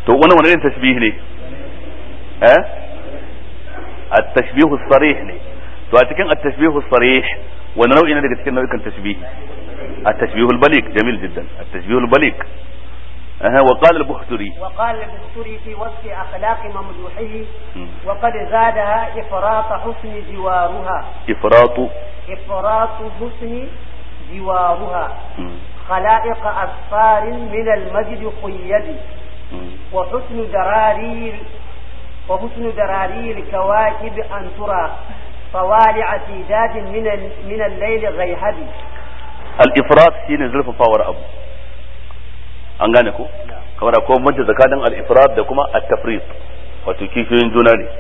to wani wani irin tashbih ne eh at-tashbih as-sarih ne to a cikin at-tashbih as-sarih wani nau'i ne daga cikin nau'ikan tashbih at-tashbih al-baliq jamil jiddan at-tashbih al-baliq أها وقال البختري وقال البختري في وصف أخلاق ممدوحه وقد زادها إفراط حسن جوارها إفراط إفراط حسن جوارها خلائق أسفار من المجد قيد وحسن دراري وحسن دراري الكواكب أن ترى طوالع سيداد من من الليل غيهب الإفراط شيء زلف باور أبو an gane ko kamar akwai bambanci tsakanin al-ifrat da kuma at-tafrit wato kishiyoyin juna ne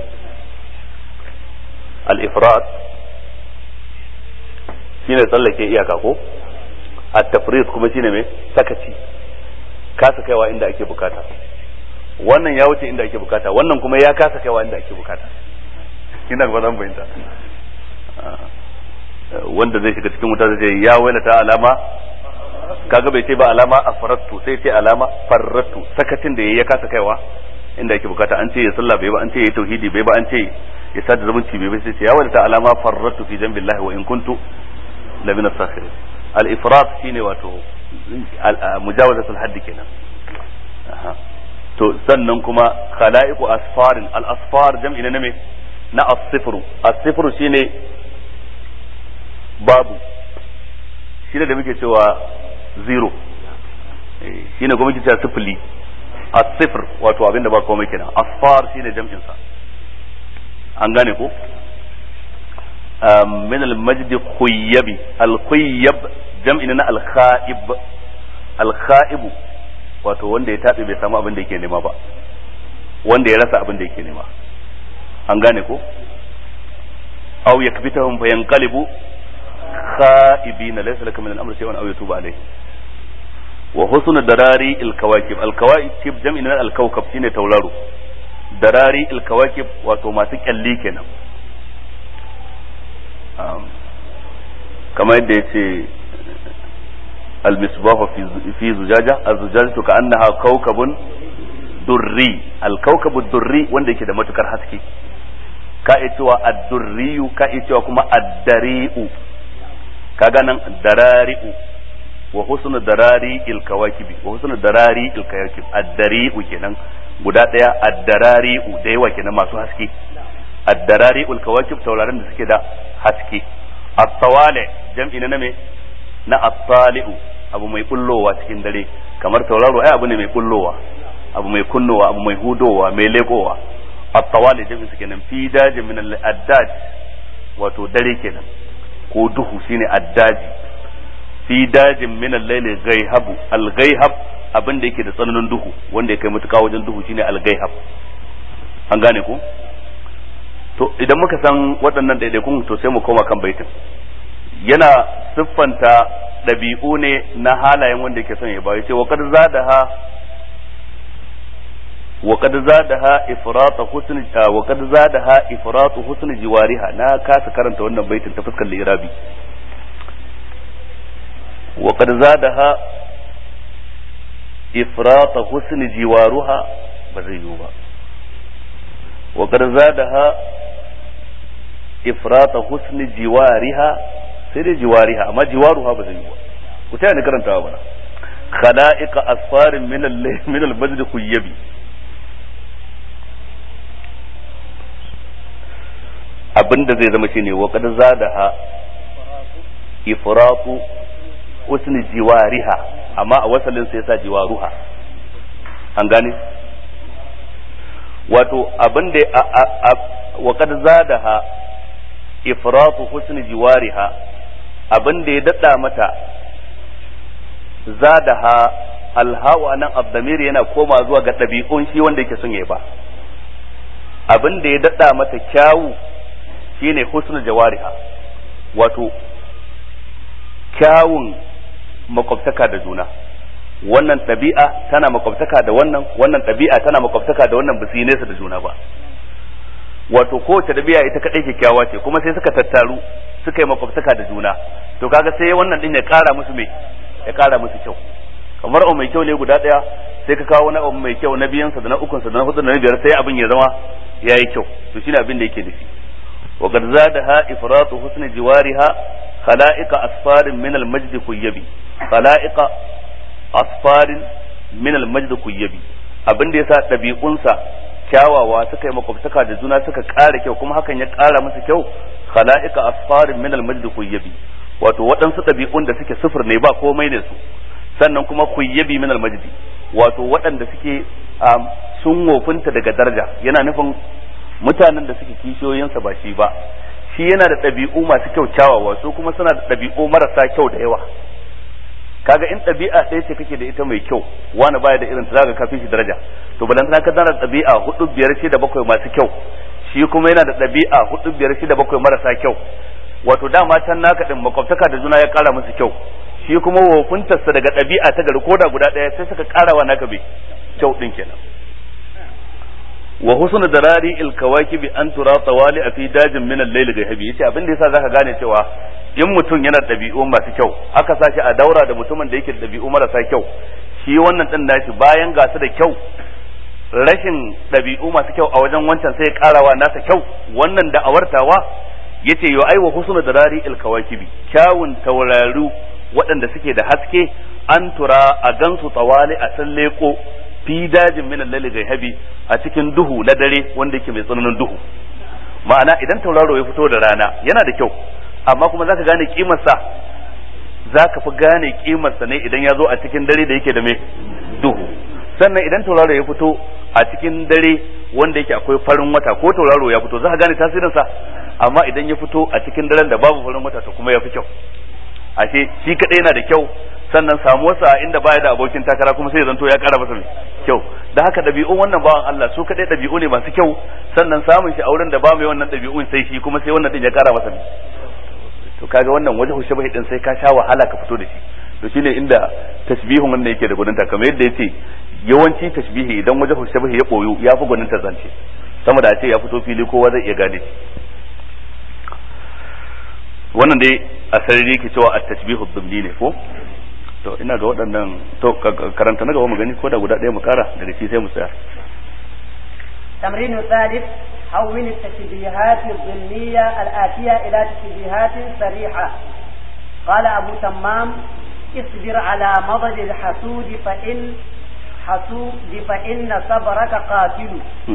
al-ifrat shine tsallake iyaka ko at-tafrit kuma shine mai sakaci kasa kaiwa inda ake bukata wannan ya wuce inda ake bukata wannan kuma ya kasa kaiwa inda ake bukata ina ga zan bayyana wanda zai shiga cikin wuta zai ya wailata alama kaga bai ce ba alama a farattu sai ce alama farrattu sakatin da ya kasa kaiwa inda yake bukata an ce ya sallah bai ba an ce ya tauhidi bai ba an ce ya sada zumunci bai ba sai ce ya wadata alama farrattu fi jambillahi wa in kuntu la min as-sakhirin al-ifrat shine wato mujawazatul haddi kenan to sannan kuma khala'iqu asfarin al-asfar jam'i na me na as-sifru as-sifru shine babu shine da muke cewa zero shi ne kuma cewa sifili a sifir wato abinda ba komai kenan asfar shi ne jam'insa an gane ko min al-majd khuyyabi al-khuyyab jam'in na al-kha'ib al-kha'ib wato wanda ya tabe bai samu abin da yake nema ba wanda ya rasa abin da yake nema an gane ko aw yakbitahum fayanqalibu خائبين ليس لك من الامر شيء او يتوب عليه وحسن دراري الكواكب الكواكب جمع من الكوكب shine tauraro darari الكواكب wato masu kyalli kenan kamar yadda yace المصباح في في زجاجة الزجاجة كأنها كوكب دري الكوكب الدري wanda yake da matukar haske ka iya cewa ad-durriyu ka iya cewa kuma ad-dari'u kaga nan darari'u wa husnu darari il kawakibi wa husnu darari il kawakib ad-dari'u kenan guda daya ad-darari'u da yawa kenan masu haske ad-darari'ul kawakib tauraron da suke da haske at-tawali jam'i na me na at-tali'u abu mai kullowa cikin dare kamar tauraro ai abu ne mai kullowa abu mai kunnowa abu mai hudowa mai lekowa at-tawali jam'i su kenan fi dajin min al-addaj wato dare kenan ko duhu shine addaji fi dajin min al-layli ghayhabu al-ghayhab abin da yake da tsananin duhu wanda ya kai mutuka wajen duhu shine al-ghayhab an gane ku to idan muka san waɗannan ɗaiɗaikun to sai mu koma kan baitin yana siffanta ɗabi'u ne na halayen wanda yake son ya ba ya ce wa kad zadaha wa kad zadaha ifrata husn wa kad zadaha ifratu husn jiwariha na kasa karanta wannan baitin ta fuskar lirabi wa kad zadaha ifrata husn jiwaruha ba zai yiwu ba wa kad zadaha ifrata husn jiwariha sai dai jiwariha amma jiwaruha ba zai yiwu ba ku taya ni karantawa bana khala'iqa asfarin min al min al-majd khuyyabi abinda zai zama shine wa qad zadaha ifratu usni jiwariha amma a wasalin sai sa jiwaruha an gane wato abinda wa qad zadaha ifratu husni jiwariha abinda ya dada mata zadaha alhawa nan abdamir yana koma zuwa ga ɗabi'un shi wanda yake son ya ba abin da ya daɗa mata kyawu shine husnul jawariha wato kyawun makwabtaka da juna wannan ɗabi'a tana makwabtaka da wannan wannan ɗabi'a tana makwabtaka da wannan ba su yi nesa da juna ba wato kowace ɗabi'a ita kaɗai kyakkyawa ce kuma sai suka tattaru suka yi makwabtaka da juna to kaga sai wannan din ya ƙara musu me ya ƙara musu kyau kamar mai kyau ne guda ɗaya sai ka kawo wani abu mai kyau na biyansa da na ukunsa da na hudu da na biyar sai abin ya zama yayi kyau to shine abin da yake nufi wa qad zadaha ifratu husni jiwariha khala'iqa asfarin min al-majd kuyyabi khala'iqa asfarin min al-majd kuyyabi abin da yasa dabi'unsa kyawawa suka yi makwabtaka da juna suka ƙara kyau kuma hakan ya ƙara musu kyau khala'iqa asfarin min al-majd kuyyabi wato waɗansu ɗabi'un da suke sufur ne ba komai ne su sannan kuma kuyyabi min al-majd wato waɗanda suke sun wofinta daga daraja yana nufin mutanen da suke kishiyoyinsa ba shi ba shi yana da ɗabi'u masu kyau kyawawa su kuma suna da ɗabi'u marasa kyau da yawa kaga in ɗabi'a ɗaya ce kake da ita mai kyau wani baya da irin ta zaka kafin shi daraja to balantana ka da ɗabi'a hudu biyar shida bakwai masu kyau shi kuma yana da ɗabi'a hudu biyar shida bakwai marasa kyau wato dama can naka din makwabtaka da juna ya kara musu kyau shi kuma wofuntarsa daga ɗabi'a ta gari koda guda ɗaya sai suka kara wa naka bai kyau din kenan wa husnu darari il kawakibi an tura tawali a fi dajin min al-layl gaibi yace abin da yasa zaka gane cewa in mutum yana ɗabi'u masu kyau aka sashi a daura da mutumin da yake da ɗabi'u marasa kyau shi wannan din nashi bayan gasu da kyau rashin ɗabi'u masu kyau a wajen wancan sai ya karawa nasa kyau wannan da awartawa yace yo aiwa husnu darari il kawakibi kyawun tauraru waɗanda suke da haske an tura a gansu tsawali a san leko fi dajin min al gaihabi a cikin duhu na dare wanda yake mai tsananin duhu ma'ana idan tauraro ya fito da rana yana da kyau amma kuma zaka gane kimarsa zaka fi gane kimarsa ne idan ya zo a cikin dare da yake da mai duhu sannan idan tauraro ya fito a cikin dare wanda yake akwai farin wata ko tauraro ya fito zaka gane tasirinsa amma idan ya fito a cikin daren da babu farin wata to kuma ya fi kyau ashe shi kadai yana da kyau sannan samuwarsa inda baya da abokin takara kuma sai zanto ya kara masa kyau da haka dabi'un wannan bawan Allah su kadai dabi'u ne masu kyau sannan samun shi auren da ba mai wannan dabi'un sai shi kuma sai wannan din ya kara masa to kaga wannan wajen shabahi din sai ka sha wahala ka fito da shi to shine inda tasbihun wannan yake da gwaninta kamar yadda yace yawanci tasbihi idan wajen shabahi ya boyu ya fi gwaninta zance sama da a ce ya fito fili kowa zai iya gane wannan dai a sarari yake cewa at-tasbihu dhimni ne ko to ina ga waɗannan to karanta na gaba mu gani ko da guda ɗaya mu kara daga shi sai mu tsaya تمرين الثالث حول التشبيهات الضمنية الآتية إلى تشبيهات صريحة قال أبو تمام اصبر على مضج الحسود فإن حسود فإن صبرك قاتل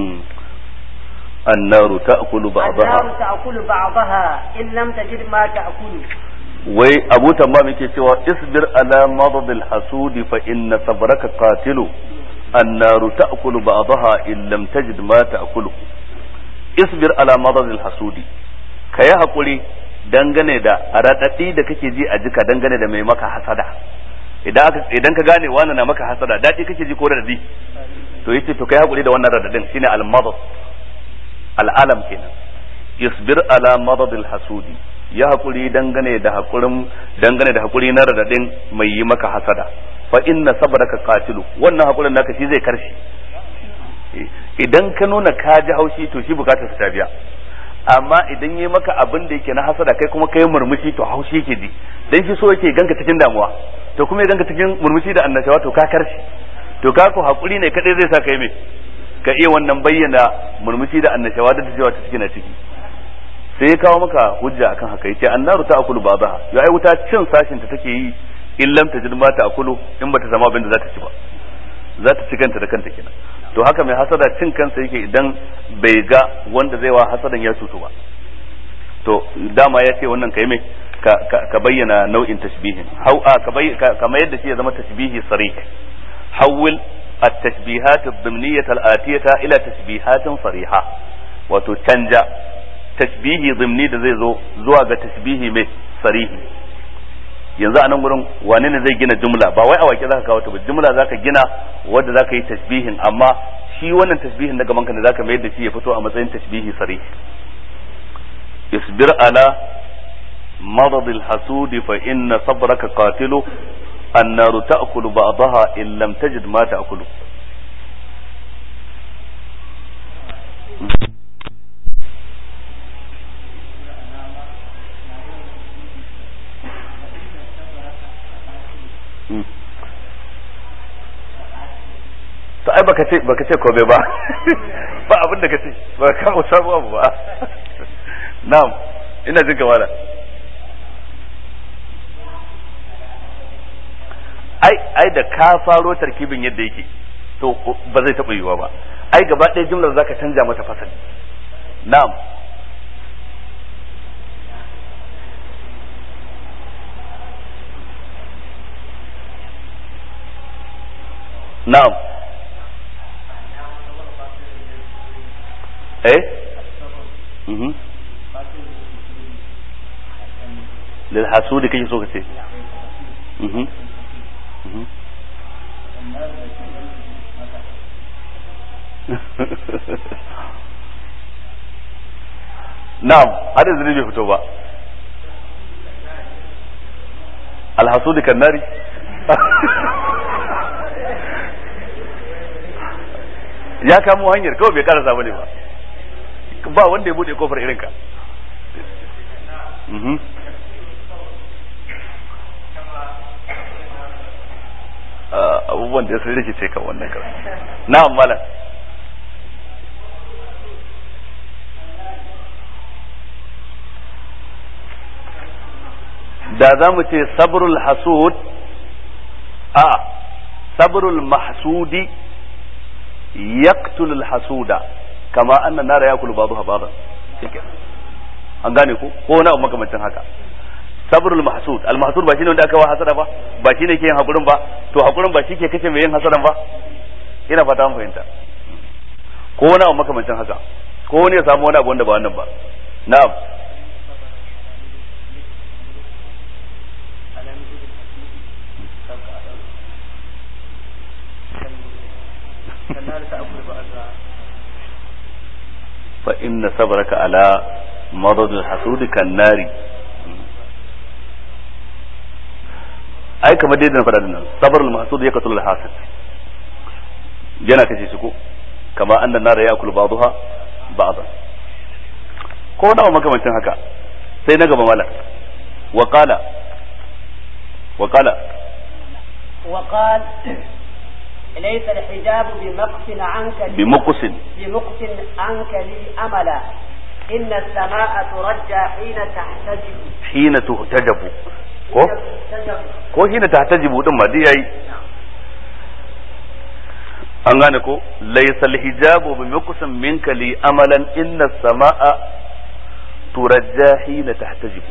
النار تأكل بعضها النار تأكل بعضها إن لم تجد ما تأكل wai abu tamam yake cewa isbir ala madadil hasudi fa inna sabraka qatilu annaru ta'kulu ba'daha in lam tajid ma ta'kulu isbir ala madadil hasudi kayi hakuri dangane da radadi da kake ji a jika dangane da mai maka hasada idan aka idan ka gane wani na maka hasada dadi kake ji ko radadi to yace to kai hakuri da wannan radadin shine al madad al alam kenan isbir ala madadil hasudi ya hakuri dangane da hakurin dangane da hakuri na radadin mai yi maka hasada fa inna sabraka qatilu wannan hakurin naka shi zai karshe idan ka nuna ka ji haushi to shi bukatar ta biya amma idan yi maka abin da yake na hasada kai kuma kai murmushi to haushi yake ji dan shi so yake ganka cikin damuwa to kuma ya ganka cikin murmushi da annashawa to ka karshe to ka ko hakuri ne kadai zai sa kai me ka iya wannan bayyana murmushi da annashawa da cewa ta cikin ciki sai ya kawo maka hujja akan haka yace annaru ta akulu babaha ya ai wuta cin sashin ta take yi in lam tajid ma ta akulu in bata zama abin da za ta ci ba za ta ci kanta da kanta kenan to haka mai hasada cin kansa yake idan bai ga wanda zai wa hasadan ya cutu ba to dama ya ce wannan kai mai ka bayyana nau'in tashbihin hau a kamar yadda shi ya zama tashbihi sarih hawil التشبيهات الضمنية الآتية إلى تشبيهات صريحة wato canja tashbihi zimni da zai zo zuwa ga tashbihi mai sarihi yanzu a nan gurin wane ne zai gina jumla ba wai a wake zaka kawo ta ba jumla zaka gina wanda zaka yi tashbihin amma shi wannan tashbihin daga manka ne zaka mayar da shi ya fito a matsayin tashbihi sarihi isbir ala مرض الحسود فإن صبرك قاتل النار تأكل بعضها إن لم تجد ما تأكل ai baka ce baka ce komai ba ba abin da kace ba ka kawo sabu abu ba na'am ina jin kamala ai ai da ka faro tarkibin yadda yake to ba zai taɓa yiwuwa ba ai gaba ɗaya jumlar zaka canja mata fasali na'am na'am eh mhm lil hasudi kake so ka ce mhm mhm na'am har yanzu bai fito ba alhasudi kan nari ya kamo hanyar kawai bai karasa bane ba ba wanda ya bude kofar irinka abubuwan da ya sun rikice kan wannan kan na'am malam da za mu ce sabrul hasud a sabrul mahsudi yaqtul al hasuda kama anna nara yakulu ba'daha ba'dan shike an gane ku ko wani abu makamancin haka sabrul mahsud al mahsud ba shine wanda aka wa hasada ba ba shine ke yin hakurin ba to hakurin ba shike kace mai yin hasadan ba ina fata an fahimta ko wani abu makamancin haka ko wani ya samu wani abu wanda ba wannan ba na'am فإن صبرك على مرض الحسود كالنار ai kamar dai da faɗa nan sabar al-mahsud ya katul al-hasid yana kace shi ko kama annan nara ya akulu ba'daha ba'da ko nawa makamancin haka sai na gaba mala wa qala wa qala wa qala ليس الحجاب بمقص عنك لي بمقص بمقص عنك لي أملا إن السماء ترجى حين تحتجب حين تهتجب ko حين تحتجب ko hina tahtajibu din ma dai yayi an gane ko laysal hijabu bi muqsam minka li amalan inna samaa turajja hina tahtajibu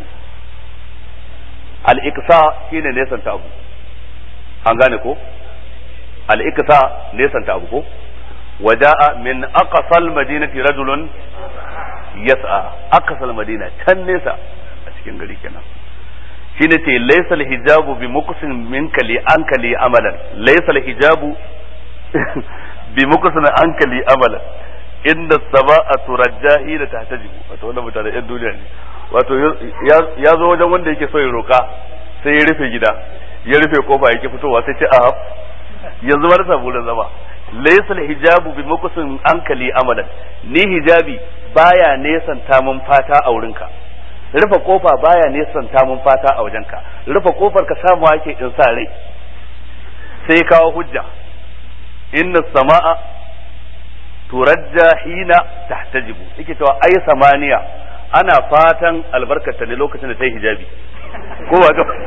al iksa shine nesan ta abu an gane ko al iksa nesan ta abu ko waja'a min aqsal madinati rajulun yas'a aqsal madina can nesa a cikin gari kenan shine ce laysal hijabu bi muqsin minka li anka li amalan laysal hijabu bi muqsin anka li amalan inda samaa turajjahi da tahtajibu wato wannan mutane yan duniya ne wato ya zo wajen wanda yake so ya roka sai ya rufe gida ya rufe kofa yake fitowa sai ce a yanzu ba na samu wurin zama laysal hijabu bi muqsin anka li amalan ni hijabi baya nesanta mun fata a wurinka rufe kofa baya nesanta mun fata a wajenka rufe kofar ka samu ake in sa rai sai kawo hujja inna sama'a turajja hina tahtajibu yake cewa ai samaniya ana fatan albarkata ne lokacin da ta yi hijabi ko ba ga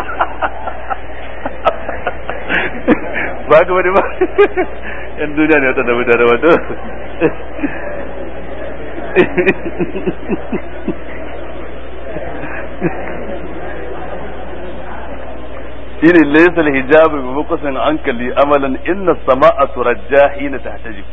ba ga wani ba yan duniya ne wata da mutane wato shine laysa al-hijabu bi muqsin anka li amalan inna as-sama'a turajja hina tahtajib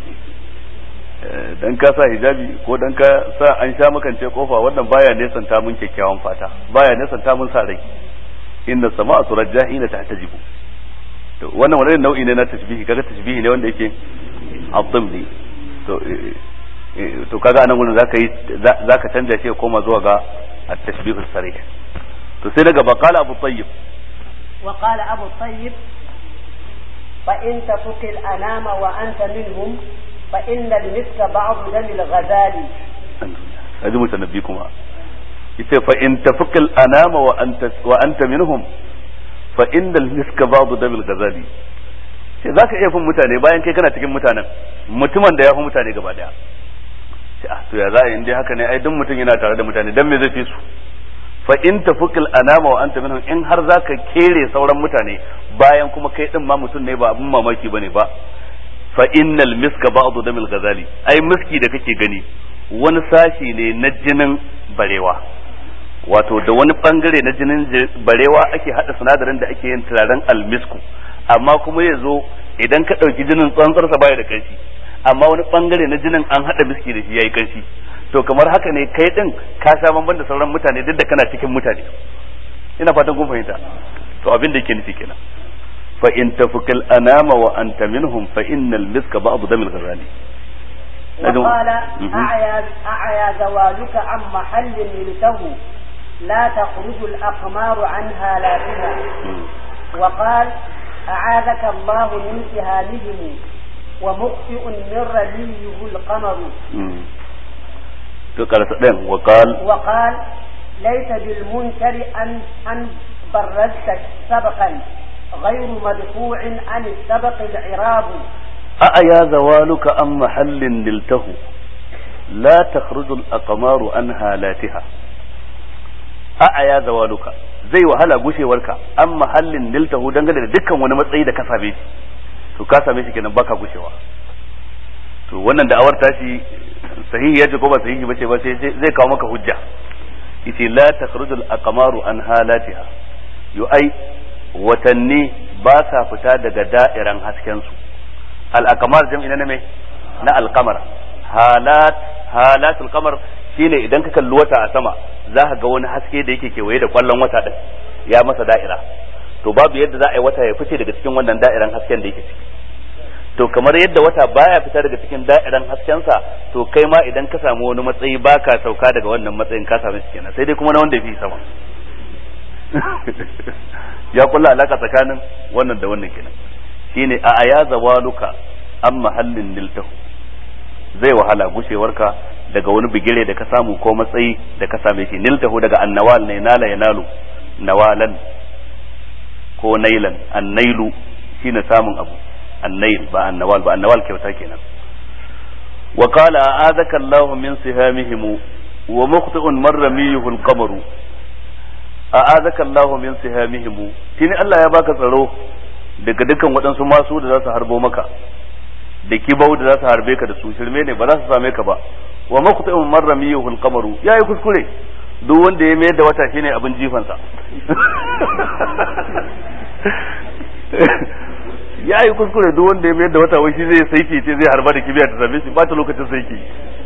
dan ka sa hijabi ko dan ka sa an sha makance kofa wannan baya nesanta mun kyakkyawan fata baya nesanta mun sa rai inna as-sama'a turajja hina tahtajib to wannan wani nau'i ne na tashbihi kaga tashbihi ne wanda yake abdimni to to kaga anan gurin zaka yi zaka canja shi ya koma zuwa ga at-tashbih as-sarih to sai daga baqala abu tayyib وقال أبو الطيب فإن تفك الأنام وأنت منهم فإن المسك بعض دم الغزال هذه متنبيكما yace fa in tafakal anama wa anta wa anta minhum fa innal miska ba'd damil ghazali ce za ka iya fin mutane bayan kai kana cikin mutanen mutumin da ya fi mutane gaba daya ce ah to ya za a yi dai haka ne ai duk mutum yana tare da mutane dan me zai fi su fa in tafuqil anama wa anta minhum in har zaka kere sauran mutane bayan kuma kai din ma mutum ne ba abun mamaki bane ba fa innal miska ba'du damil ghazali ai miski da kake gani wani sashi ne na jinin barewa wato da wani bangare na jinin barewa ake hada sinadarin da ake yin turaren almisku amma kuma ya zo idan ka ɗauki jinin tsantsarsa baya da ƙarfi amma wani bangare na jinin an hada miski da shi yayi ƙarfi to kamar haka ne kai din ka sha bamban da sauran mutane duk da kana cikin mutane ina fatan kun fahimta to abin da yake nufi kenan fa in tafukal anama wa anta minhum fa innal miska ba'd damil ghazali وقال أعيا, أعيا زوالك عن محل ملته لا تخرج الأقمار عنها لا بها وقال أعاذك الله من سهامهم ومخطئ من رميه القمر وقال وقال ليس بالمنكر أن أن برزت سبقا غير مدفوع عن السبق العراب أأيا زوالك عن محل نلته لا تخرج الأقمار عن هالاتها أأيا زوالك zai wahala gushewarka an mahallin niltahu dangane da dukkan wani matsayi da ka same shi to ka same shi kenan baka gushewa to wannan da'awar tashi sahihi yace ko ba sahihi bace ba sai zai kawo maka hujja yace la takhrujul aqmaru an halatiha yu ai watanni ba sa fita daga da'iran hasken su al aqmar jam'i na me na al qamar halat halatul qamar shine idan ka kalli wata a sama za ka ga wani haske da yake kewaye da kwallon wata din ya masa da'ira to babu yadda za a yi wata ya fice daga cikin wannan da'iran hasken da yake ciki to kamar yadda wata baya fita daga cikin da'iran haskensa to kai ma idan ka samu wani matsayi baka sauka daga wannan matsayin ka samu shi kenan sai dai kuma na wanda ya fi sama ya kulla alaka tsakanin wannan da wannan kenan shine a aya zawaluka an mahallin niltahu zai wahala gushewarka daga wani bigire da ka samu ko matsayi da ka same shi niltahu daga annawal ne nala ya nalu nawalan ko nailan annailu shine samun abu annail ba annawal ba annawal kyauta kenan wa qala a'adaka Allah min sihamihim wa muqti'un marramiyuhu al-qamar a'adaka Allah min sihamihim tini Allah ya baka tsaro daga dukkan waɗansu masu da za su harbo maka da kibau da za su harbe ka da su shirme ne ba za su same ka ba wa maqta'un marramiyuhu al-qamaru yayi kuskure duk wanda ya mayar da wata shine abin jifansa ya yi kuskure duk wanda ya mayar da wata wai shi zai saiki ce zai harba da kibiya ta same shi ba ta lokacin saiki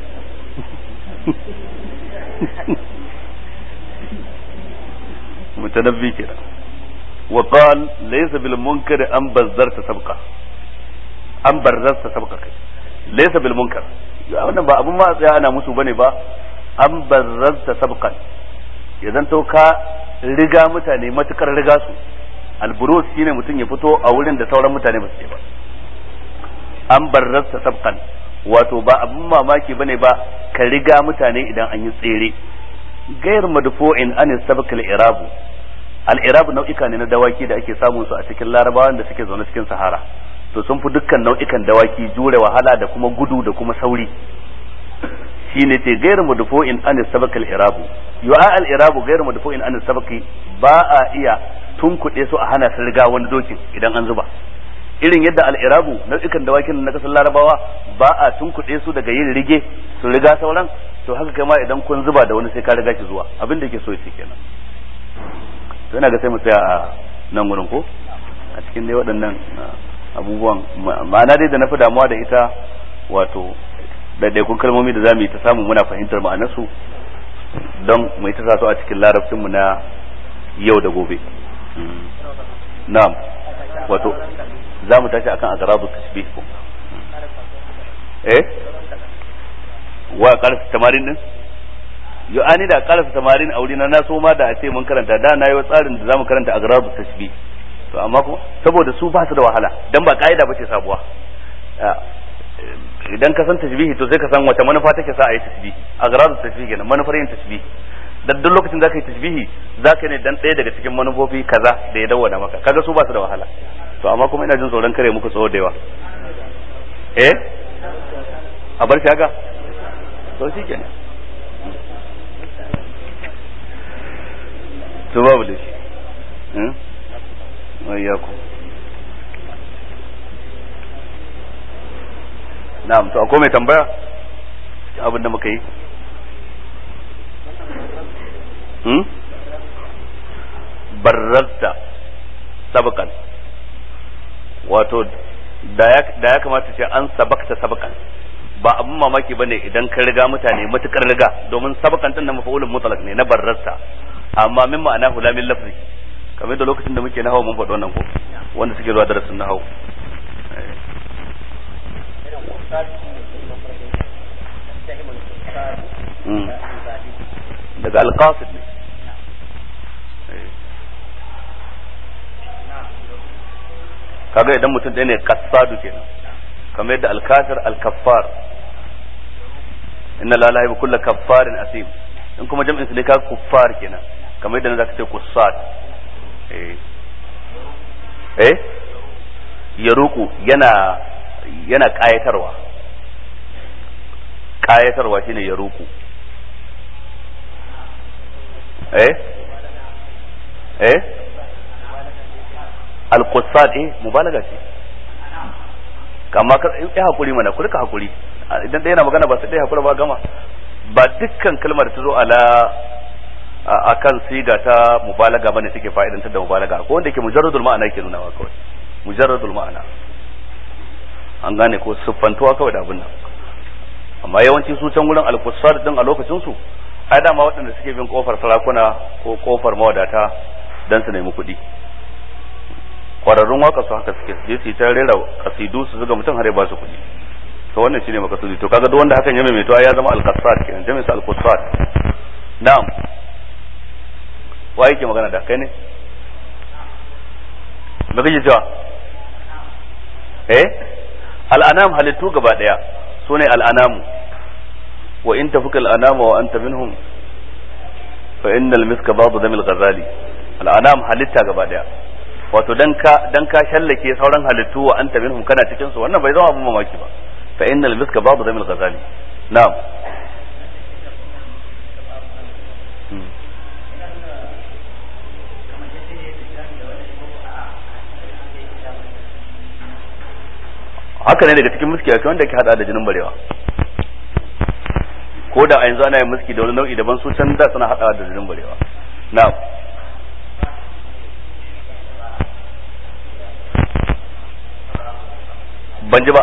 mutanabbi kenan wa qal laysa bil munkar an bazzarta sabqa an barzarta sabqa kai laysa bil munkar wannan ba abun ma tsaya ana musu bane ba an barzarta sabqan idan to ka riga mutane matukar riga su alburus shine mutum ya fito a wurin da sauran mutane ba su je ba an barzarta sabqan wato ba abun mamaki bane ba ka riga mutane idan an yi tsere gair madfu'in an sabq al-irabu al-irabu nau'ika ne na dawaki da ake samun su a cikin larabawan da suke zaune cikin sahara to sun fi dukkan nau'ikan dawaki jure wahala da kuma gudu da kuma sauri shine ce gairu mudfu'in an sabaq al-irabu yu'a al-irabu gairu mudfu'in an sabaqi ba a iya tunkuɗe su a hana su riga wani dokin idan an zuba irin yadda al-irabu nau'ikan dawakin na kasar larabawa ba a tunkuɗe su daga yin rige su riga sauran to haka kai ma idan kun zuba da wani sai ka riga shi zuwa abin da yake so yake kenan to ina ga sai mu tsaya a nan gurin ko a cikin dai waɗannan abubuwan ma'ana dai da na fi damuwa da ita wato ɗaiɗaikun kalmomi da za mu yi ta samu muna fahimtar ma'anarsu don mu yi ta sa su a cikin larabcinmu na yau da gobe na'am wato za mu tashi akan azrabu tasbih ko eh wa karasa tamarin din yo ani da karasa tamarin a wurina na so ma da a ce mun karanta da na yi tsarin da za mu karanta azrabu tasbih to amma kuma saboda su ba su da wahala dan ba ka'ida ba ce sabuwa idan ka san tasbihi to sai ka san wata manufa take sa a yi tasbihi agradu tasbihi kenan manufar yin tasbihi dan duk lokacin zaka yi tasbihi zaka ne dan ɗaya daga cikin manufofi kaza da ya dawwana maka kaga su ba su da wahala to amma kuma ina jin tsoron kare muku tsawo da yawa eh a bar shi haka to shi kenan to babu da shi eh ayyaku na'am to akwai mai tambaya abin da muka yi hmm barrazta sabakan wato da ya kamata ce an sabakta sabakan ba abin mamaki bane idan ka riga mutane matukar riga domin sabakan din na mafa'ulun mutlaq ne na barrazta amma min ma'ana hula min lafzi kamar da lokacin da muke nahawu mun faɗi wannan ko wanda suke zuwa darasin nahawu daga alqasid ne kaga idan mutum ɗaya ne kasadu kenan kamar yadda alkafir alkaffar inna la ilaha kulla kaffarin asim in kuma jam'in su ne kaga kuffar kenan kamar yadda zaka ce kussad eh eh yaruku yana yana kayatarwa kayatarwa shine yaruku eh eh al-qussad eh mubalaga ce kama ka yi hakuri mana ku rika hakuri idan ɗaya na magana ba sai ɗaya hakura ba gama ba dukkan kalmar ta zo ala akan siga ta mubalaga bane take fa'idantar da mubalaga ko wanda yake mujarradul ma'ana yake nunawa kawai mujarradul ma'ana an gane ko siffantuwa kawai da abin nan amma yawanci su can wurin al-qussad din a lokacin su ai dama waɗanda suke bin kofar sarakuna ko kofar mawadata dan su nemi kuɗi kwararrun waka su haka suke je su ta rera kasidu su zuga mutum har ya ba su kuɗi to wannan shine makasudi to kaga duk wanda hakan ya maimaito ya zama al-qassat kenan jami'in sa al-qassat na'am wa yake magana da kai ne me kake cewa eh al-anam halittu gaba daya sune al-anamu wa in tafuka al-anama wa anta minhum fa innal miska ba'd damil ghazali al-anam halitta gaba daya wato dan ka dan ka shallake sauran halittu wa anta minhum kana cikin su wannan bai zama abun mamaki ba fa innal miska babu zamil ghazali na'am haka ne daga cikin muski akwai wanda ke hada da jinin barewa ko da a yanzu ana yin muski da wani nau'i daban su can da suna hada da jinin barewa na'am ban ji ba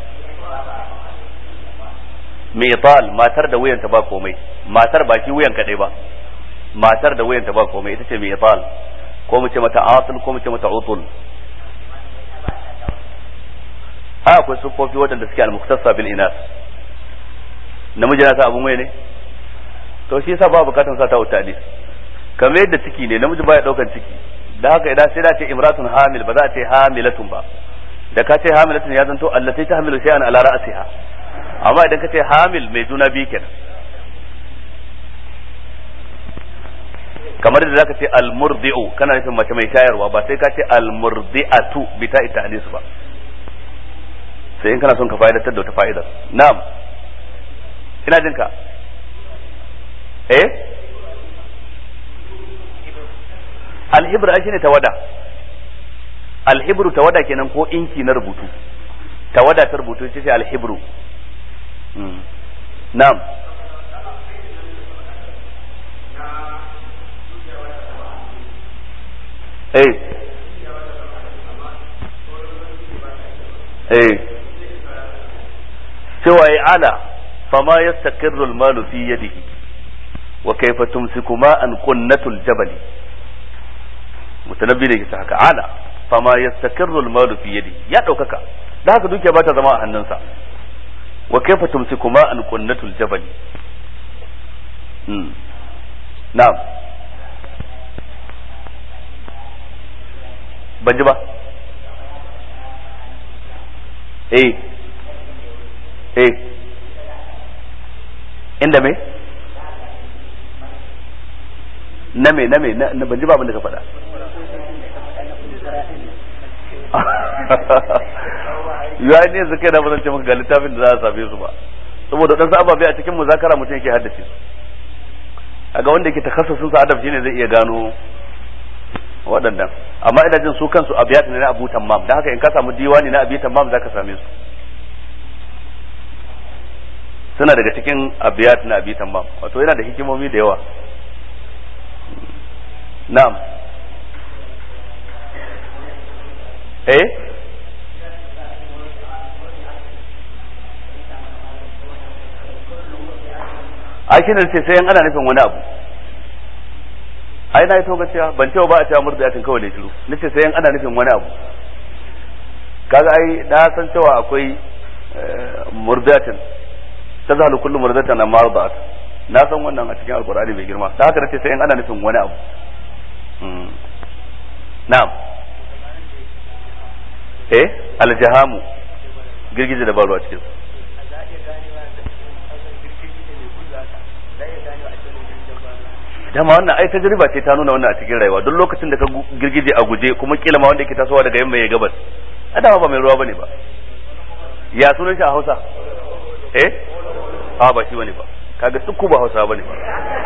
mital matar da wuyanta ba komai matar ba shi wuyan kadai ba matar da wuyanta ba komai ita ce mital ko mu ce mata atul ko mu ce mata utul a akwai sufofi waɗanda suke al-muktasa bil inas namiji na sa abun waye ne to shi yasa ba bukatan sa ta utali kamar yadda ciki ne namiji baya daukan ciki da haka idan sai da ce imratun hamil ba za a ce hamilatun ba da ka ce hamilatun ya zanto allati ta hamilu shay'an ala ra'siha amma idan ka ce hamil mai juna biyu kenan kamar da zaka ce almurdi'u kana nufin mace mai shayarwa ba sai ka ce almurdi'atu bi ta ita ba sai in kana son ka fa'idatar da wata fa'idar na'am ina jinka eh alhibra shine tawada alhibru tawada kenan ko inki na rubutu tawada ta rubutu ce ce alhibru na'am eh eh cewa ya ala fama yastaqirru al-malu fi yadihi wa kayfa tumsiku ma'an qunnatul jabali mutanabbi ne ke haka ala fama yastaqirru al-malu fi yadihi ya daukaka da haka dukiya ba ta zama a hannunsa wa kayfa tumsiku ma'an qunnatul jabali na'am ban ji ba eh eh inda me na me na me na ban ji ba abin da ka faɗa ya ne yanzu kai na ba zan ce maka ga littafin da za a same su ba saboda dan ababe a cikin muzakara mutum yake haddace su aga wanda yake takassusun sa adab shine zai iya gano waɗannan amma ina jin su kansu abiyat ne na Abu Tammam dan haka in ka samu diwani na Abi Tammam zaka same su suna daga cikin abiyat na Abi Tammam wato yana da hikimomi da yawa na'am eh ai shi ne ce sai ana nufin wani abu ai na yi to gaskiya ban cewa ba a cewa murdiyatin kawai ne shiru nace sai ana nufin wani abu kaga ai na san cewa akwai murdiyatin tazhalu kullu murdiyatin amma arda'at na san wannan a cikin alqur'ani mai girma da haka nace sai ana nufin wani abu na'am eh aljahamu girgije da baro a cikin dama wannan ai tajriba ce ta nuna wannan a cikin rayuwa duk lokacin da ka girgije a guje kuma kila ma wanda yake tasowa daga yamma ya gabas a dama ba mai ruwa bane ba ya sunan shi a Hausa eh a ba shi bane ba kaga duk ba Hausa bane ba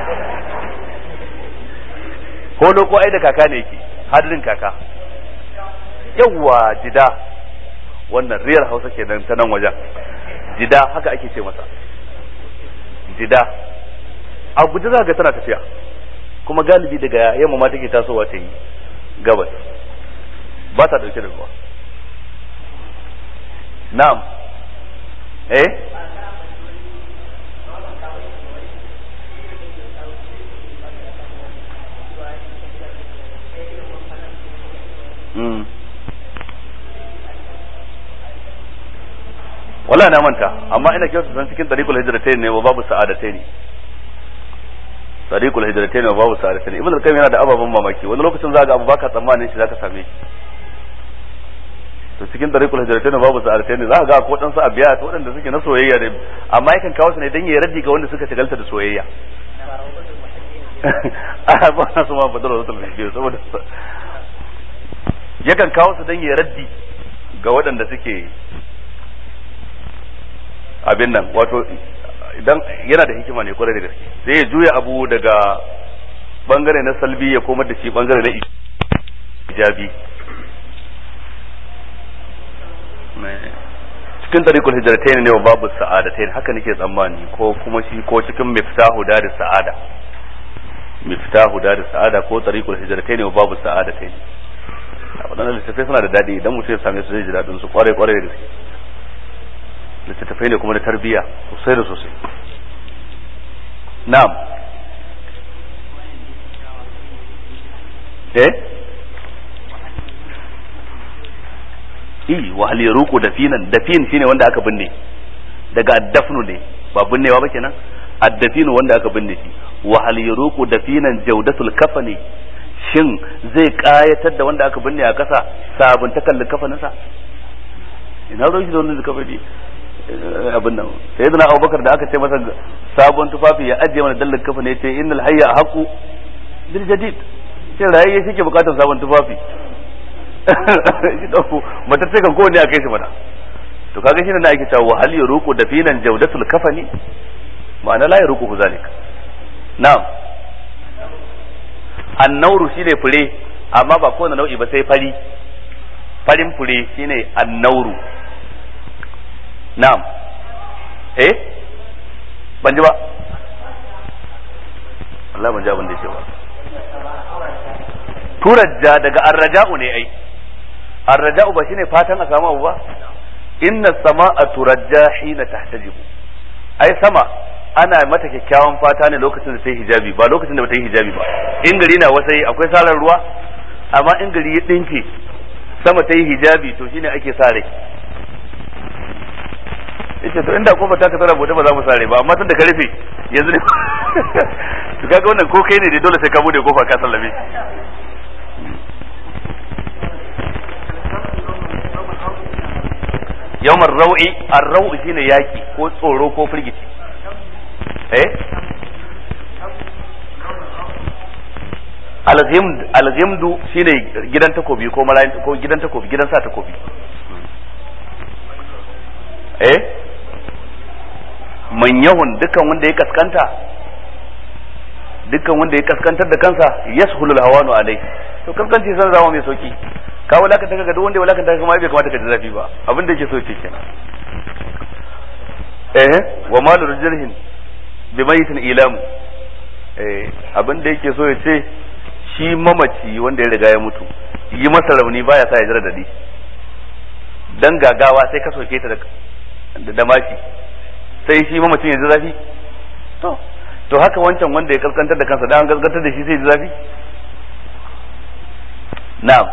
holo ko ai da kaka ne yake hadirin kaka yawwa jida wannan riyar Hausa kenan ta nan wajen jida haka ake ce masa jida a guje za ga tana tafiya kuma galibi daga yamma ma take tasowa ta yi gabas ba ta dauke da ruwa na'am eh wala na manta amma ina kyautu san cikin tariqul hijratain ne wa babu sa'adatain tariqul hijratain wa babu sa'adatain ibn al-qayyim yana da ababan mamaki wani lokacin za ga abu baka tsammanin shi zaka same shi to cikin tariqul hijratain wa babu sa'adatain za ga ko dan sa abiya to wadanda suke na soyayya ne amma yakan kawo su ne dan ya raddi ga wanda suka shagalta da soyayya a ba na su ma fadar wasu talbijin saboda yakan kawo su dan ya raddi ga waɗanda suke abin nan wato idan yana da hikima ne kwarai da gaske sai ya juya abu daga bangare na salbi ya komar da shi bangare na ijabi cikin tariqul hijratain ne wa babu sa'adatain haka nake tsammani ko kuma shi ko cikin miftahu da sa'ada miftahu da sa'ada ko tariqul hijratain wa babu sa'adatain waɗannan littattafai suna da daɗi idan mutum ya same su zai ji daɗin su kwarai kwarai da gaske littattafai ne kuma da tarbiyya sosai da sosai na'am eh i wa hal yaruqu dafinan dafin shine wanda aka binne daga addafnu ne ba binnewa ba kenan addafinu wanda aka binne shi wa hal yaruqu dafinan jawdatul kafani shin zai kayatar da wanda aka binne a kasa sabunta kallon kafaninsa ina ruwan shi da wani kafani abin nan sai zana abubakar da aka ce masa sabon tufafi ya ajiye mana dallar kafa ne ce innal hayya haqu bil jadid sai rayayye shi ke bukatar sabon tufafi shi dauko mata ce kan kowanne a kai shi mana to kaga shine na ake cewa wa hal yuruqu dafinan jawdatul kafani ma'ana la yuruqu zalik na'am annauru shine fure amma ba kowane nau'i ba sai fari farin fure shine annauru na'am eh ban ji ba Allah ban ji abin da yake ba turajja daga arraja'u ne ai arraja'u ba shine fatan a samu abu ba inna sama'a turajja hina tahtajibu ai sama ana mata kyakkyawan fata ne lokacin da ta yi hijabi ba lokacin da ba ta yi hijabi ba in gari na wasai akwai sarar ruwa amma in gari ya dinke sama ta yi hijabi to shine ake sa rai yace to inda kofar ta ka tsara bude ba za mu sare ba amma tun da ka rufe yanzu ne to kaga wannan ko kai ne dai dole sai ka bude kofa ka sallame yawmar rau'i ar-rau'i shine yaki ko tsoro ko firgici eh al-ghimd al-ghimdu shine gidan takobi ko malayin ko gidan takobi gidan sa takobi eh man yahun dukkan wanda ya kaskanta dukkan wanda ya kaskantar da kansa yashulul hawanu alai to kaskanci san zama mai sauki ka wulakanta ka ga duk wanda ya wulakanta ka ma bai kamata ka ji zafi ba abin da yake so yake kenan eh wa malu rajulhin bi mayitin ilamu eh abin da yake so ya ce shi mamaci wanda ya riga ya mutu yi masa rauni baya sa ya jira dadi dan gagawa sai ka soke ta da da mashi sai shi mamacin ya ji zafi to to haka wancan wanda ya kaskantar da kansa dan gaskantar da shi sai ya ji zafi na'am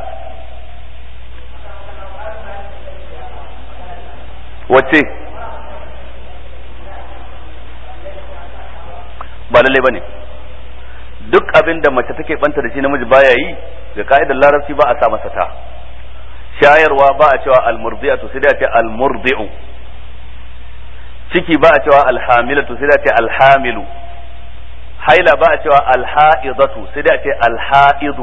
wace ba lalle bane duk abin da mace take banta da shi namiji baya yi ga ka'idar larabci ba a sa masa ta shayarwa ba a cewa almurdi'atu sai da ce almurdi'u ciki ba a cewa alhamilatu sai da ce alhamilu haila ba a cewa alha'idatu sai da ce alha'idu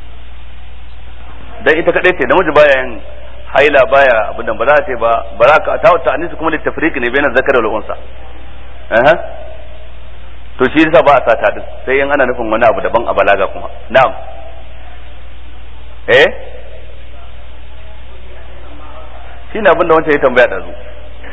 dan ita kadai ce namiji baya yin haila baya abin da ba za a ce ba ba za ka ta wata anisi kuma littafriq ne bayan zakar da unsa eh to shi yasa ba a sata din sai in ana nufin wani abu daban a balaga kuma na'am eh shi ne abin da wancan ya tambaya da zu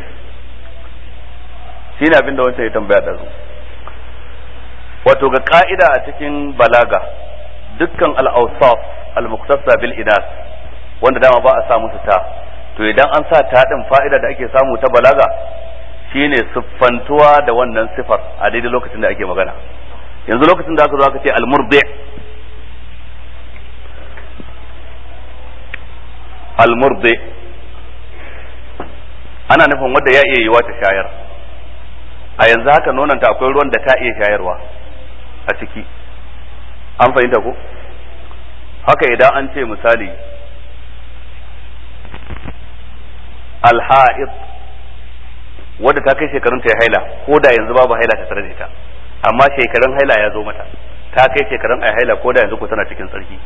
shi ne abin da wancan ya tambaya da zu wato ga ka'ida a cikin balaga dukkan al-awsaf al-muqtasa bil inas wanda dama ba a sa musu ta to idan an sa ta din fa'ida da ake samu ta balaga shine siffantuwa da wannan sifar a daidai lokacin da ake magana yanzu lokacin da aka zo aka ce al-murdi al-murdi ana nufin wanda ya iya yiwa ta shayar a yanzu haka nonanta akwai ruwan da ta iya shayarwa a ciki an fahimta ko haka idan an ce misali alha'id wadda ta kai shekarun ta haila ko da yanzu babu haila ta tare da ita amma shekarun haila ya zo mata ta kai shekarun ai haila ko da yanzu ko tana cikin tsarki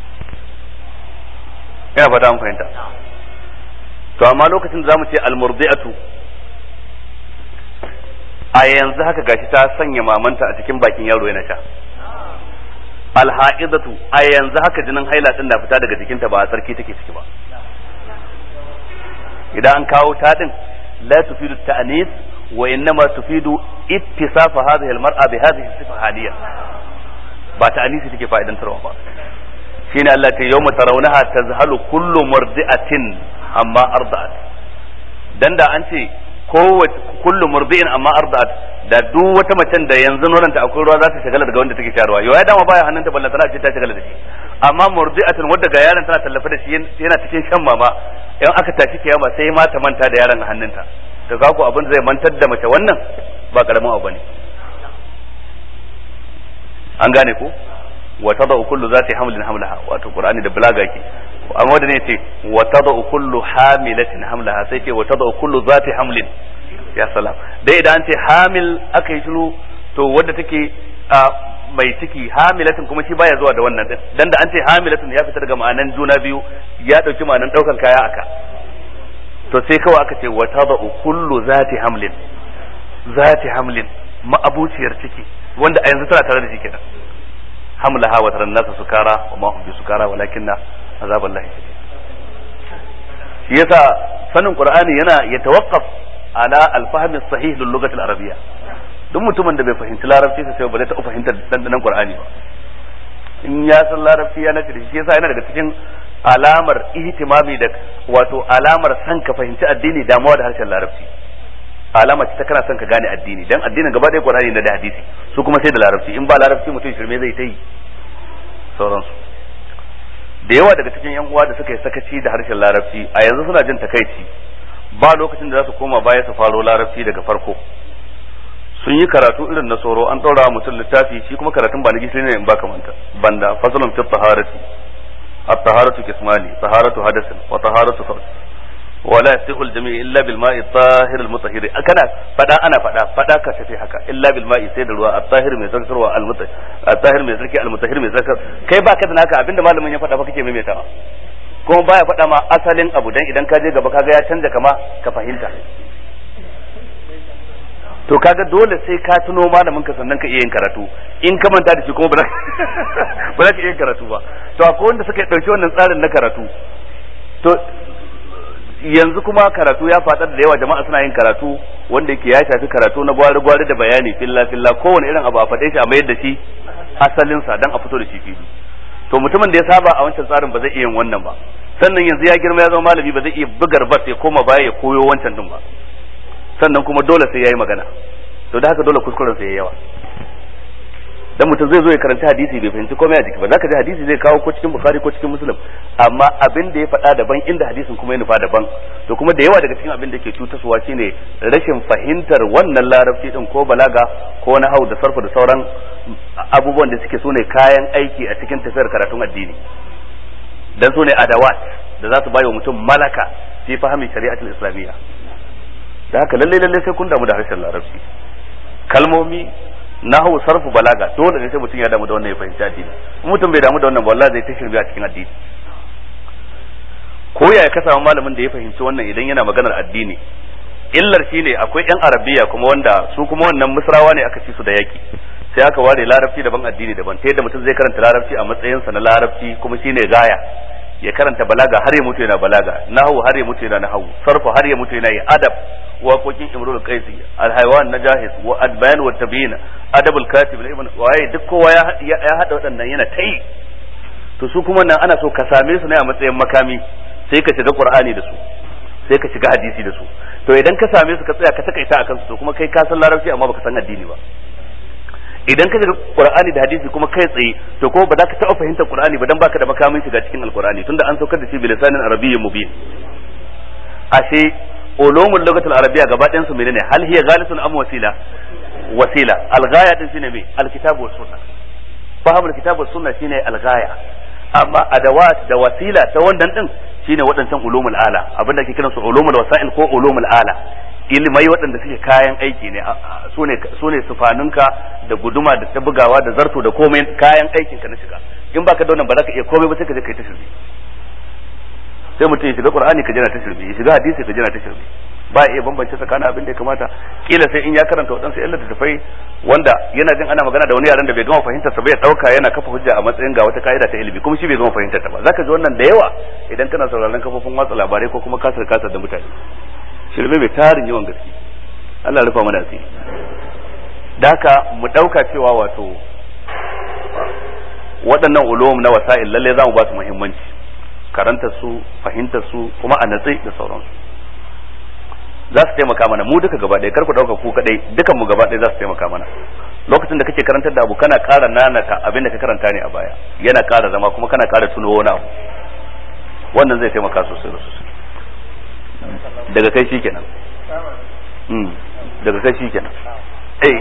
ina fata an fahimta to amma lokacin da zamu ce almurdi'atu a yanzu haka gashi ta sanya mamanta a cikin bakin yaro yana sha alha'idatu a yanzu haka jinin haila din na fita daga jikinta ba a tsarki take ciki ba idan an kawo ta din la tufidu ta'anis wa innama tufidu ittisafa hadhihi almar'a bi hadhihi sifa haliya ba ta'anisi take fa'idantarwa ba shine Allah ta yawma tarawunaha tazhalu kullu murdi'atin amma arda'at dan da an ce kowace kullu murdi'in amma arda'at da duk wata macen da yanzu nonanta akwai ruwa za ta shagala daga wanda take shayarwa yau ya dama baya hannunta balla tana ce ta shagala da shi amma murdi'atin wadda ga yaron tana tallafa da shi yana cikin shan mama in aka tashi kiyama sai ma ta manta da yaron a hannunta to ga ku abin zai mantar da mace wannan ba karamin abu bane an gane ko wa tada'u kullu zati hamlin hamlaha wato qur'ani da balaga ke amma da ne ce wa tada'u kullu hamilatin hamlaha sai ce wa tada'u kullu zati hamlin ya salam dai idan an ce hamil aka yi shiru to wadda take a mai ciki hamilatin kuma shi baya zuwa da wannan din dan da an ce hamilatin ya fita daga ma'anan juna biyu ya dauki ma'anan daukan kaya aka to sai kawai aka ce wa tada'u kullu zati hamlin zati hamlin ma'abuciyar ciki wanda a yanzu tana tare da shi kenan hamlaha wa taran nasa sukara wa ma hum bi sukara walakinna azaballahi shadid shi yasa sanin qur'ani yana yatawaqqaf ala al-fahm as-sahih lil lughati al-arabiyya duk mutumin da bai fahimci larabci sai ba zai taɓa fahimtar dandanan qur'ani ba in ya san larabci ya nace da shi yasa yana daga cikin alamar ihtimami da wato alamar san ka fahimci addini damuwa da harshen larabci alama ce ta kana son ka gane addini dan addinin gaba ɗaya qur'ani da hadisi su kuma sai da larabci in ba larabci mutum shirme zai ta yi sauransu da yawa daga cikin yan uwa da suka yi sakaci da harshen larabci a yanzu suna jin takaici ba lokacin da za su koma baya su faro larabci daga farko sun yi karatu irin na tsoro an ɗaura mutum littafi shi kuma karatun ba na gishiri ne in ba kamanta banda fasalun fi taharati at-taharatu kismani taharatu hadasin wa taharatu farj ولا يصح الجميع الا بالماء الطاهر المطهر kana fada ana fada fada ka tafi haka illa bil ma'i sai da ruwa at-tahir mai zarkarwa al-mutahhir at-tahir mai zarki al-mutahhir mai zarkar kai baka da naka abinda malamin ya fada fa kake maimaitawa kuma baya fada ma asalin abu dan idan ka je gaba kaga ya canja kama ka fahimta to kaga dole sai ka tuno malamin ka sannan ka iya yin karatu in ka manta da shi kuma ba za ka iya yin karatu ba to akwai wanda suka ɗauki wannan tsarin na karatu to yanzu kuma karatu ya faɗar da yawa jama'a suna yin karatu wanda yake ya shafi karatu na gwari gwari da bayani filla filla kowane irin abu a faɗe shi a mayar da shi asalinsa dan a fito da shi fili to mutumin da ya saba a wancan tsarin ba zai iya yin wannan ba sannan yanzu ya girma ya zama malami ba zai iya bugar bas ya koma baya ya koyo wancan din ba sannan kuma dole sai yayi magana to da haka dole kuskuren sa yayi yawa dan mutum zai zo ya karanta hadisi bai fahimci komai a jiki ba zaka ji hadisi zai kawo ko cikin bukhari ko cikin muslim amma abin da ya faɗa daban inda hadisin kuma ya nufa daban to kuma da yawa daga cikin abin da ke cutaswa shine rashin fahimtar wannan larabci din ko balaga ko na hau da sarfa da sauran abubuwan da suke sune kayan aiki a cikin tafiyar karatun addini dan sune adawat da za su bayo mutum malaka fi fahimi shari'atul islamiyya da haka lalle lalle sai kun damu da harshen larabci kalmomi nahu sarfu balaga dole ne sai mutum ya damu da wannan ya fahimci addini mutum bai damu da wannan ba wallahi zai ta shirbi a cikin addini ko yaya ka samu malamin da ya fahimci wannan idan yana maganar addini illar shine akwai yan arabiya kuma wanda su kuma wannan misrawa ne aka ci su da yaki sai aka ware larabci daban addini daban ta yadda mutum zai karanta larabci a matsayinsa na larabci kuma shine gaya ya karanta balaga har ya mutu yana balaga nahu har ya mutu yana nahu sarfu har ya mutu yana yi adab waƙoƙin imrul qaisi alhaywan najahis wa adbayan wa tabyin adabul katib ibn waye duk kowa ya ya hada waɗannan yana tai to su kuma nan ana so ka same su ne a matsayin makami sai ka shiga qur'ani da su sai ka shiga hadisi da su to idan ka same su ka tsaya ka takaita akan su to kuma kai ka san larabci amma baka san addini ba idan ka shiga qur'ani da hadisi kuma kai tsaye to kuma ba za ka taɓa fahimtar qur'ani ba dan baka da makamin shiga cikin alqur'ani tunda an saukar da shi bilisanin arabiyyin mubin ashe ulumul lugatul arabiyya gaba ɗayan su menene hal hiya ghalisun am wasila wasila alghaya din shine me alkitab was sunna fahimul kitab was sunna shine alghaya amma adawat da wasila ta wannan din shine waɗancan ulumul ala abinda ake kiransu ulumul wasail ko ulumul ala ilmai waɗanda suke kayan aiki ne su ne sufaninka da guduma da ta bugawa da zarto da komai kayan aikin ka na shiga in baka da wannan ba za ka iya komai ba sai ka je kai ta shirme sai mutum ya shiga qur'ani ka jira ta shirme ya shiga hadisi ka jira ta shirme ba iya bambance tsakanin abin da ya kamata kila sai in ya karanta waɗansu yan littattafai wanda yana jin ana magana da wani yaran da bai gama fahimtar sa ba ya dauka yana kafa hujja a matsayin ga wata ka'ida ta ilimi kuma shi bai gama fahimtar ta ba zaka ji wannan da yawa idan kana sauraron kafofin watsa labarai ko kuma kasar kasar da mutane shirme mai tarin yawan gaske Allah rufa mana asiri da haka mu dauka cewa wato waɗannan ulum na wasa'il lalle za mu ba su muhimmanci karanta su fahimtar su kuma a natsi da sauransu za su taimaka mana mu duka gaba ɗaya kar ku dauka ku kadai dukan mu gaba ɗaya za su taimaka mana lokacin da kake karantar da abu kana ƙara nanata abin da ka karanta ne a baya yana ƙara zama kuma kana ƙara tuno wani abu wannan zai taimaka sosai da sosai daga kai shi kenan daga kai shi kenan eh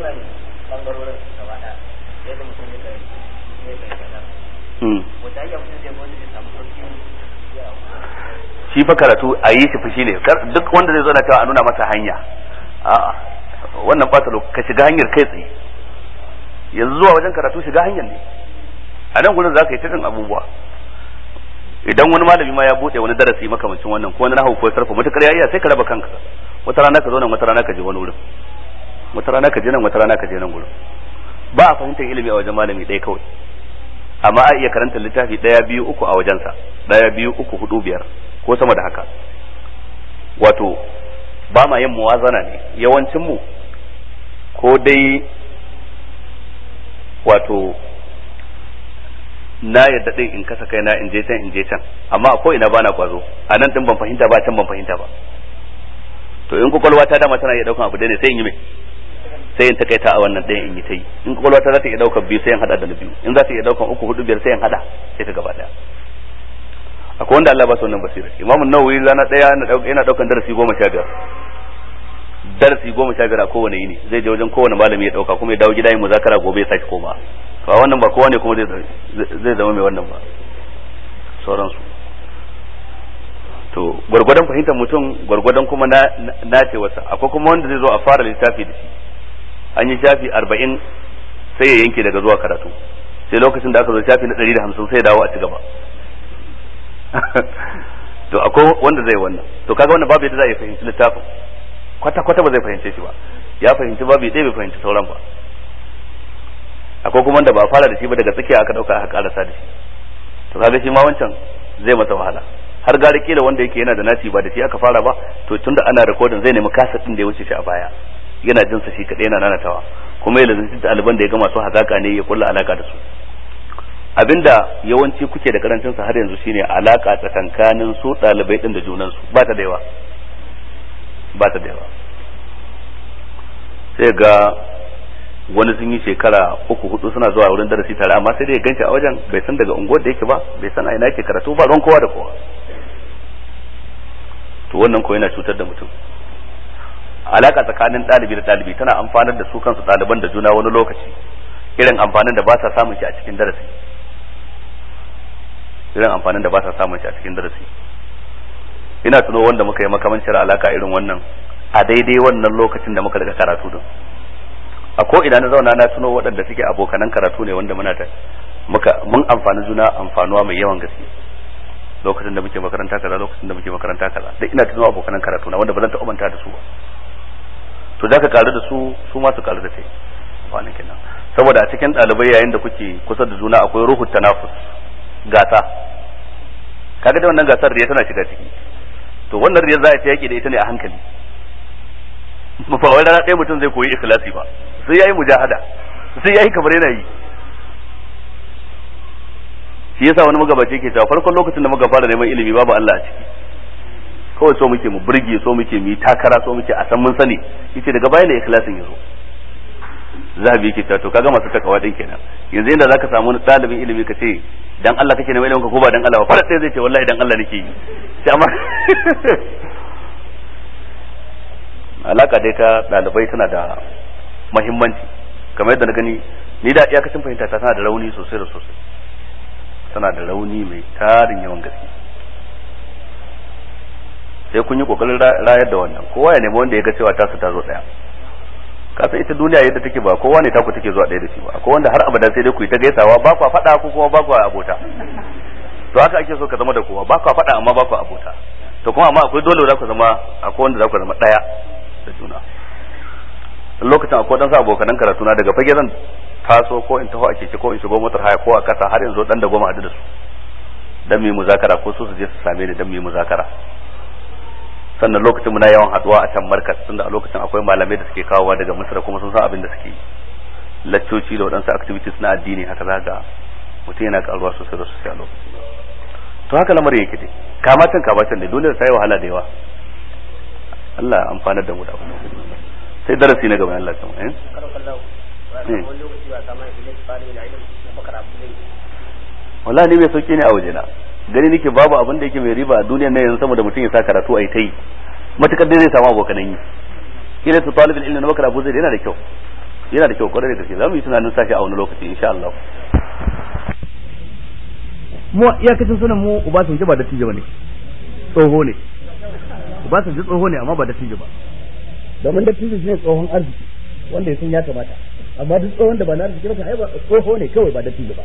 shi fa karatu a yi shi fushi ne duk wanda zai zo na cewa a nuna masa hanya a'a wannan ba ka shiga hanyar kai tsaye yanzu zuwa wajen karatu shiga hanyar ne a nan gudun za ka yi cikin abubuwa idan wani malami ma ya bude wani darasi makamancin wannan ko wani nahawu ko sarfa mutakar ya iya sai ka raba kanka wata rana ka zo nan wata rana ka je wani wurin wata rana ka je nan wata rana ka je nan wurin ba a fahimtar ilimi a wajen malami ɗaya kawai amma a iya karanta littafi ɗaya biyu uku a wajensa ɗaya biyu uku hudu biyar ko sama da haka wato ba ma yin muwazana ne yawancin mu ko dai wato na yadda din in kasa kaina in je can in je can amma a ko ina bana kwazo a nan din ban fahimta ba can ban fahimta ba to in kwakwalwa ta dama tana iya daukan abu ne sai in yi mai sai in takaita a wannan ɗayan in yi ta yi in kwakwalwa ta za ta iya daukan biyu sai in hada da na biyu in za ta iya daukan uku hudu biyar sai in hada sai ta gaba daya akwai wanda Allah ba su wannan basira Imam Nawawi rana daya yana daukan darasi goma sha biyar darasi goma sha biyar a kowane yini zai je wajen kowane malami ya dauka kuma ya dawo gida yin muzakara gobe ya sake koma ba wannan ba kowa ne kuma zai zama mai wannan ba sauransu to gwargwadon fahimtar mutum gwargwadon kuma na ce wasa akwai kuma wanda zai zo a fara littafi da shi an yi shafi arba'in sai ya yanke daga zuwa karatu sai lokacin da aka zo shafi na ɗari da hamsin sai ya dawo a ci gaba to akwai wanda zai wannan to kaga wannan babu yadda za a yi fahimci littafin kwata kwata ba zai fahimce shi ba ya fahimci babu ɗaya bai fahimci sauran ba akwai kuma wanda ba a fara da shi ba daga tsakiya aka dauka aka karasa da shi to kaga shi ma wancan zai masa wahala har gari kila wanda yake yana da nasi ba da shi aka fara ba to tunda ana recording zai nemi kasa din da ya wuce shi a baya yana jin sa shi kadai yana nanatawa kuma ya lazanci ɗaliban da ya ga masu hazaka ne ya kulla alaka da su abinda yawanci kuke da karancin sa har yanzu shine alaka tsakankanin su ɗalibai din da junan su ba ta da yawa ba ta da yawa sai ga wani sun yi shekara uku hudu suna zuwa wurin darasi tare amma sai dai ya ganci a wajen bai san daga unguwar da yake ba bai san a ina yake karatu ba ruwan kowa da kowa to wannan ko yana cutar da mutum alaka tsakanin ɗalibi da ɗalibi tana amfanar da su kansu ɗaliban da juna wani lokaci irin amfanin da ba sa samun shi a cikin darasi irin amfanin da ba sa samun shi a cikin darasi ina tuno wanda muka yi makamancin alaka irin wannan a daidai wannan lokacin da muka daga karatu din a ko ina na zauna na tuno waɗanda suke abokanan karatu ne wanda muna da muka mun amfani juna amfanuwa mai yawan gaske lokacin da muke makaranta kaza lokacin da muke makaranta kaza duk ina tuno abokanan karatu na wanda ba zan taɓa manta da su ba to da ka karu da su su ma su karu da kai amfanin kenan saboda a cikin ɗalibai yayin da kuke kusa da juna akwai ruhu tanafus gasa kaga da wannan gasar riya tana shiga ciki to wannan riya za a ta yaki da ita ne a hankali ba wai rana ɗaya mutum zai koyi ikhlasi ba sai yayi mujahada sai yayi kamar yana yi shi yasa wani magabaci ke cewa farkon lokacin da muka fara neman ilimi babu Allah a ciki kawai so muke mu burge so muke mu yi takara so muke a san mun sani yace daga baya ne ikhlasin yazo zabi yake cewa to kaga masu takawa din kenan yanzu inda zaka samu wani ɗalibin ilimi ka ce dan Allah kake neman ilimin ka ko ba dan Allah ba fara sai zai ce wallahi dan Allah nake yi sai amma alaka dai ta ɗalibai tana da mahimmanci kamar yadda na gani ni da iyakacin fahimta ta tana da rauni sosai da sosai tana da rauni mai tarin yawan gaske sai kun yi kokarin rayar da wannan kowa ya nemi wanda ya ga cewa tasu ta zo daya kasan ita duniya yadda take ba kowa ne taku take zuwa daya da shi ba akwai wanda har abada sai dai ku yi ta gaisawa ba kwa faɗa ko kuma ba kwa abota to haka ake so ka zama da kowa ba kwa faɗa amma ba kwa abota to kuma amma akwai dole za ku zama akwai wanda za ku zama daya da juna lokacin akwai dan sa abokanan karatu na daga fage zan taso ko in taho a keke ko in shigo motar haya ko a kasa har yanzu dan da goma hadu da su dan mu muzakara ko su su je su same ni dan mu muzakara sannan lokacin muna yawan haduwa a can markas tunda a lokacin akwai malamai da suke kawowa daga misra kuma sun san abin da suke yi laccoci da waɗansu activities na addini haka za ga mutum yana karuwa sosai da sosai a lokacin to haka lamarin yake dai kamatan kamatan ne dole ta yi wahala da yawa Allah ya amfanar da mu da abu sai darasi na gaba Allah ya samu eh wallahi ne bai sauke ne a wajena gani nake babu abin da yake mai riba a duniyar nan yanzu sama da mutum ya sa karatu a yi ta yi matukar dai zai samu abokanan yi kila su talibin ilmi na bakar abu zai yana da kyau yana da kyau kwarai da gaske za mu yi tunanin sashi a wani lokaci insha Allah mu iyakacin sunan mu Obasanjo ba da tijo ne tsoho ne Obasanjo tsoho ne amma ba da tijo ba domin da tijo shine tsohon arziki wanda ya san ya kamata amma duk tsohon da ba na arziki ba ai ba tsoho ne kawai ba da tijo ba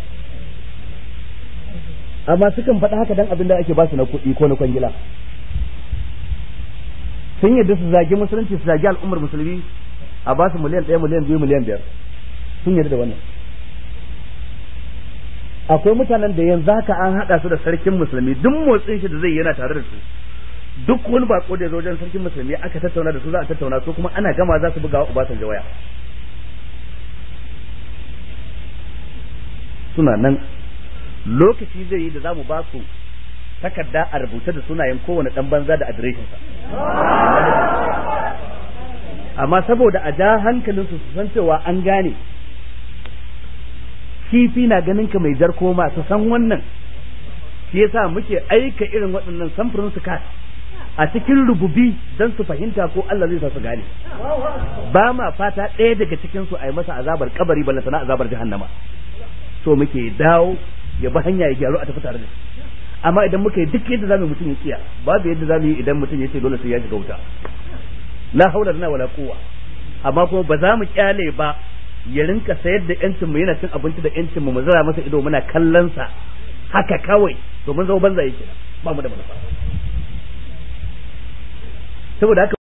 amma sukan faɗa haka dan abin da ake ba su na kuɗi ko na kwangila sun yadda su zagi musulunci su zagi al'ummar musulmi a ba su miliyan ɗaya miliyan biyu miliyan biyar sun yarda da wannan akwai mutanen da yanzu haka an haɗa su da sarkin musulmi duk motsin shi da zai yana tare da su duk wani bako da ya zo wajen sarkin musulmi aka tattauna da su za a tattauna su kuma ana gama za su buga wa Obasanjo waya suna nan lokaci zai yi da za mu ba su takarda a rubuce da sunayen kowane dan banza da adireshinsa amma saboda a ja hankalinsu su san cewa an gane kifi na ganin ka mai jar koma su san wannan shi yasa muke aika irin waɗannan samfurin su kat a cikin rububi don su fahimta ko Allah zai sa su gane ba ma fata ɗaya daga cikin su a yi masa azabar kabari ballantana azabar jahannama so muke dawo ya bi hanya ya gyaru a tafi tare da shi amma idan muka yi duk yadda zamu mutum ya kiya babu yadda zamu yi idan mutum ya ce dole sai ya shiga wuta la haula lana wala quwwa amma kuma ba za mu kyale ba ya rinka sayar da yancin mu yana cin abinci da yancin mu mu zara masa ido muna kallon sa haka kawai to mun zama banza yake ba mu da manufa saboda haka